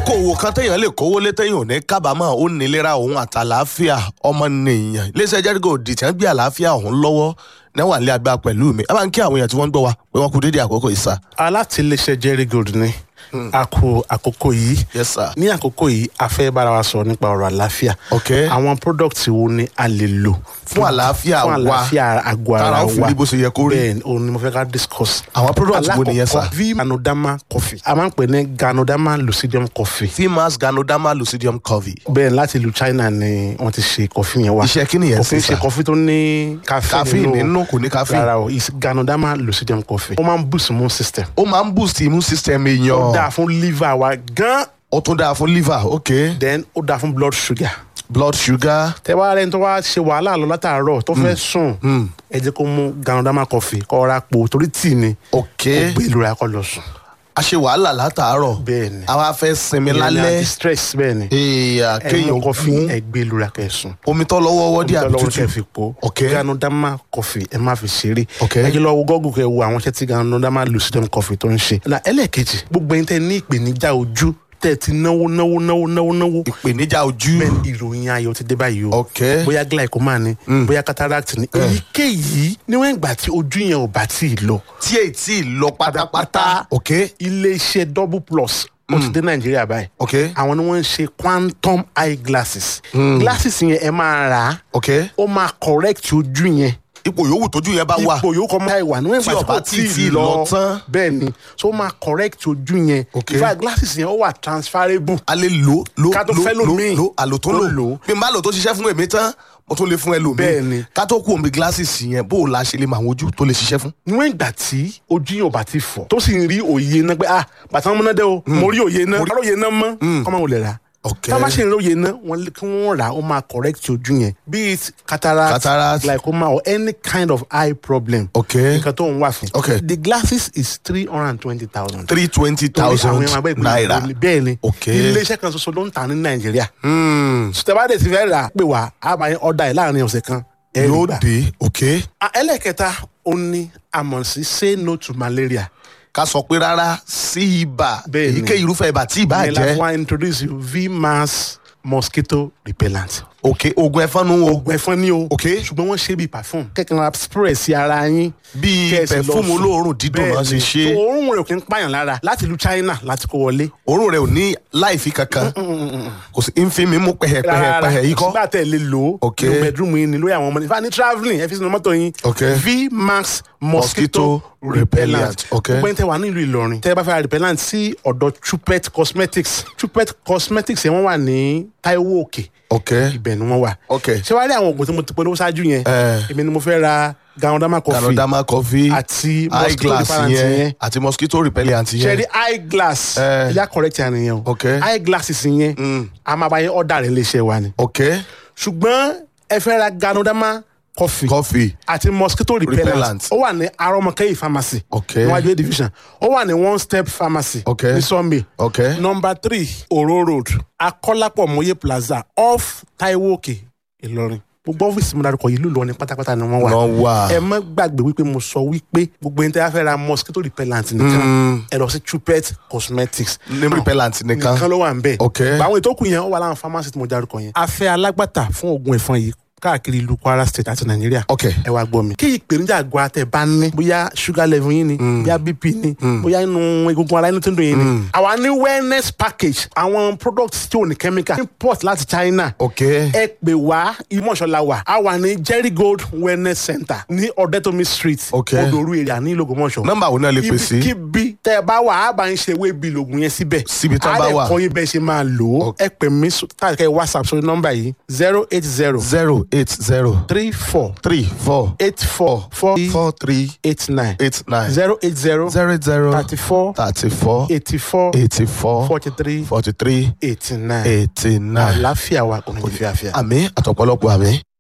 okòwò kan téèyàn lè kówó lé téèyàn ò ní kábàámọ̀ ó nílera òun àtàlàáfíà ọmọnìyàn iléeṣẹ́ jẹ́rígò dìtẹ̀ ń gbé àlàáfíà òun lọ́wọ́ níwà nílé agbára pẹ̀lú mi ẹ máa ń kí àwọn èèyàn tí wọ́n ń gbọ́ wa pé wọ́n kú dédé àkókò yìí sá. alátìlẹsẹ jerry gold ni a kú àkókò yìí yes sir. ní àkókò yìí a fẹ́ bára wa sọ̀rọ̀ nípa ọ̀rọ̀ àlàáfíà ok àwọn product wo ni a lè lò fún àlàáfíà fún wa àlàáfíà àgọ́ ara tára wa ó fi rí bó ṣe yẹ kó rí. bẹ́ẹ̀ ni òun ni mo fẹ́ ká discuss àwọn product wo nìyẹn sá. alákọ̀ọ́kọ́ v ganoderma coffee a máa ń pè ní ganoderma lucidium coffee fimas ganoderma lucidium covey. bẹ́ẹ̀ láti ìlú China ni wọ́n ti ṣe coffee yẹn wá iṣẹ́ kí nìyẹn kò kí sí n ṣe sá. coffee tó ní caffeine caffeine nínú kò ní caffeine. rárá o is ganoderma lucidium coffee ó máa ń boost immune system ó máa ń boost immune system ó dáa èèyàn fún liver wa gan ó tún dáa fún liver ok then ó dáa fún blood sugar blood sugar tẹ wá rẹni tó wá ṣe wàhálà lọ látàárọ̀ tó fẹ́ sùn ẹ jẹ́ kó mú ganoderma coffee kó ra po torí tíì ni ok kó gbé ìlú rẹ̀ kó lọ sùn a ṣe wàhálà látàárọ̀ bẹ́ẹ̀ ni àwa fẹ́ sinmi Ìyẹn ni lálẹ́ anti-stress bẹ́ẹ̀ ni èèyàn ẹ mú kéèyàn coffee kún ẹ gbé ìlú rẹ̀ kẹ́ sùn omi tó lọ́wọ́ wọ́ dí àbí lọ́wọ́ tútù kẹ́ fi po Ok. ganoderma coffee ẹ má fi ṣeré Ok. ẹ jẹ́ lọ wo gọ́gùn kẹ́ wo àwọn iṣẹ́ tí ganoderma lucidum coffee tó ń ṣe na ẹlẹ́ẹ̀kejì gbogbo ẹni tẹ́ ní ìpèníjà ojú tẹ́ ti náwó náwó náwó náwó náwó ìpèníjà ojú bẹ́ẹ̀ ni ìròyìn ayọ̀ ti dé báyìí o ok bóyá glaucoma ni bóyá cataract ni èyíkéyìí níwọ̀n ìgbà tí ojú yẹn ò bá tí ì lọ tí èyí tí ì lọ pátápátá ok iléeṣẹ́ double plus ó ti dé nàìjíríà báyìí ok àwọn ni wọ́n ń ṣe quantum eye glasses glasses yẹn ẹ máa rà á ok ó máa correct ojú yẹn ipò yòówù tójú yẹn bá wà ipò yòókù ọmọ ẹ wà níwọ̀n Tí ìgbà ó tí bá kò tí tí ì ì lọ lọ tán. bẹ́ẹ̀ ni so ó máa correct ojú yẹn Ok. in fact glasses yẹn ó wà transferable a lè lò lò Ká tó lò fẹ́ lò lòmíì. lò àlò tó Ó lò lò. bí n bá lò tó ṣiṣẹ́ fún èmi tán mo tún lè fún ẹlòmíì Bẹ́ẹ̀ ni. ká tó kú omi glasses yẹn bó o la ṣe lè mọ àwọn ojú tó lè ṣiṣẹ́ fún. níwọ̀n ìgbà tí ojú yóò bá ti fọ̀ tó sì ń rí òye náà pé ah bàtà wọn múná dé o mo rí òye náà mo rí òye náà mọ́ kọ́ máa wò lè rà ok tá a bá ṣe ń rí òye náà wọn lé- kí wọ́n rà ó máa correct ojú yẹn be it cataract, Cataract. glaucoma or any kind of eye problem ok nǹkan tó ń wà fún. Ok. the glasses is three hundred and twenty thousand. three twenty thousand naira bẹ́ẹ̀ ni Ok. iléeṣẹ́ kan ṣoṣo ló ń tà ní nàìjíríà. Hmm, sùtẹ́bàdé ti fẹ́ rà pé wà á máa ọ̀dà ẹ̀ láàrin ọ̀sẹ̀ kan. ẹ rí yóò gbà. dé ok Ah, ẹlẹ́kẹta ó ní àmọ̀ sí say no to malaria. ká sọ pé rárá sí ibà Bẹ́ẹ̀ ni. èyíkéyìí irúfẹ́ ibà tí ibà ìyẹn la jẹ́ fún wa introduce you vmax mosquito repellent. ok oògùn ẹ̀fọn nu o oògùn ẹ̀fọn ni o. Ok. ṣùgbọ́n wọ́n ṣe bíi perfume. kẹ́kẹ́ ra spray sí ara yín. bíi kẹ́sì lọ pẹ̀fúmù sùn. olóòórùn dídùn náà ṣe Bẹ́ẹ̀ni. ṣe So, òórùn rẹ̀ kì í pààyàn lára láti ìlú China láti kó wọlé. òórùn rẹ̀ ò ní láìfi kankan kò sí nfin mi mú pẹ̀hẹ̀pẹ̀hẹ̀ yìí kọ́ sígbà tẹ̀ lè lò ó. Ok. nínú bedroom yín ni lórí àwọn ọmọdé. ìfà ní travelling ẹ fi sínú mọ́tò yín. Ok. vmax Mosquito mosquito repellent. repellent. Ok. gbogbo ẹni tẹ wà nílùú Ìlọrin. tẹ bá fẹ́ ra repellent sí ọ̀dọ̀ Chupet cosmetics. Chupet cosmetics yẹn wọ́n wà ní Taiwo Òkè. ok ibẹ̀ ni wọ́n wà. ok ṣé wàá rí àwọn oògùn tí mo ti polówó ṣáájú yẹn. Eh. èmi ni mo fẹ́ ra Ganoderma coffee Ganoderma coffee àti mosquito eyeglass repellent yẹn yẹn àti mosquito repellent ṣe yẹn rí eyeglass Eh. ẹ̀yà correct yẹn nìyẹn o Ok. eyeglasses yẹn a máa bá yẹn ọ̀dà rẹ̀ léṣe wa ni ok ṣùgbọ́n ẹ fẹ́ ra Ganoderma coffee coffee àti mosquito repellent Repellent. ó wà ní arọmọkẹyì pharmacy Ok. níwájú A division ó wà ní one step pharmacy Ok. ní Sunday ok number three Oro road Akọ́lápọ̀ Mọ́yé plaza off Taiwo Òkè Ìlọrin gbogbo ọ́fíìsì mi dárúkọ yìí ló lọ ní pátápátá ni wọ́n wà náà wà ẹ má gbàgbé wípé mo sọ wípé gbogbo ẹni tí a fẹ́ ra mosquito repellent nìkan ẹ lọ sí Chupet cosmetics ní repellent nìkan nìkan ló wà ń bẹ̀. Ok. àwọn ètò kù yẹn ó wà láwọn pharmacy tí mo dárúkọ yẹn. a fẹ́ alágbàtà fún oògùn ẹ̀fọn yìí káàkiri ìlú Kwara state àti Nàìjíríà. ok ẹ wá gbọ́ mi. kí ìpèníjà àgọ́ àtẹ̀ bá ní bóyá sugar level yín ni bóyá bp ni bóyá inú egungun ara inú tó ń dùn yín ni. àwa ní wellness package àwọn products tí ò ní chemical import láti China ok ẹ pè wá ìmọ̀ṣọ́lá wa a wà ní Jerry Gold Wellness Center ní Ọ̀dẹ́tọ̀mí street Ok. Odoru area ní Ìlógúnmọ̀ṣọ́ nọ́mbà wo náà lè pè sí ibikíbi tẹ ẹ bá wà á bá ń ṣe ewé bíi lògùn yẹn síbẹ̀ Síbi tán bá á wà. lè kọ́ yín bẹ́ẹ̀ ṣe máa lò ó ẹ pè mí káàkiri whatsapp sórí nọ́mbà yìí zero eight zero zero eight zero three four three four eight four four four three eight nine eight nine zero eight zero zero zero thirty four thirty four eighty four eighty four forty three forty three eighty nine eighty nine àlàáfíà wa kò ní fi àfíà. àmì àtọ̀pọ̀lọpọ̀ àmì.